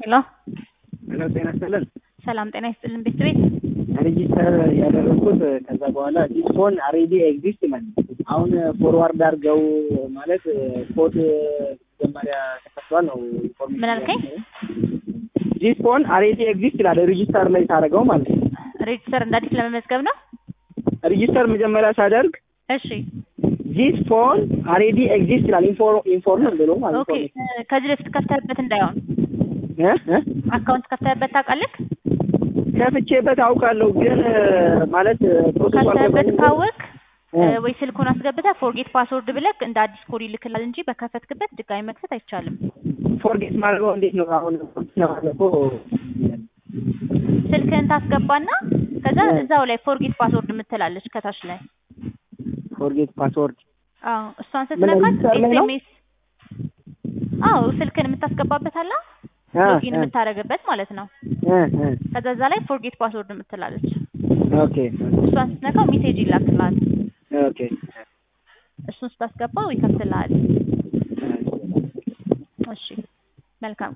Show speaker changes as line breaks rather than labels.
ሄሎ
ሄሎ ጤና ይስጥልን።
ሰላም ጤና ይስጥልን ቤት ቤት
ሬጂስተር ያደረግኩት ከዛ በኋላ ዲስ ፎን አሬዲ ኤግዚስት ይላል። አሁን ፎርዋርድ አድርገው ማለት ኮድ መጀመሪያ ተከፍቷል ነው ኢንፎርሜሽን
ምን አልከኝ?
ዲስ ፎን አሬዲ ኤግዚስት ይላል ሬጂስተር ላይ ሳደርገው ማለት ነው።
ሬጅስተር እንደ አዲስ ለመመዝገብ ነው።
ሬጂስተር መጀመሪያ ሳደርግ
እሺ
ዲስ ፎን አሬዲ ኤግዚስት ይላል ኢንፎርም ብሎ ማለት
ኦኬ። ከዚህ በፊት ከፍተህበት እንዳይሆን
እ እ
አካውንት ከፍተህበት ታውቃለህ?
ከፍቼበት አውቃለሁ ግን ማለት ፕሮሰሱ
ከፍተህበት
አልገባኝም።
ካወቅ
እ
ወይ ስልኩን አስገብተህ ፎርጌት ፓስወርድ ብለህ እንደ አዲስ ኮድ ይልክላል እንጂ በከፈትክበት ድጋሚ መክፈት አይቻልም።
ፎርጌት ማድረገው እንዴት ነው አሁን ነው
ስልክህን ታስገባና ከዛ
እ
እዛው ላይ ፎርጌት ፓስወርድ የምትላለች ከታች ላይ
ፎርጌት ፓስወርድ
አዎ እሷን
ምን
ስትነካት
ሬጅስተር ላይ ነው?
ኤስኤምኤስ አዎ ስልክን የምታስገባበት አለ
እ
ሎጊን
እ
የምታደርግበት ማለት ነው።
እ እ
ከዛ እዛ ላይ ፎርጌት ፓስወርድ የምትላለች
ኦኬ
እሷን ስትነካው ሜሴጅ ይላክልሃል።
ኦኬ
እሱን ስታስገባው ይከፍትልሃል። እሺ መልካም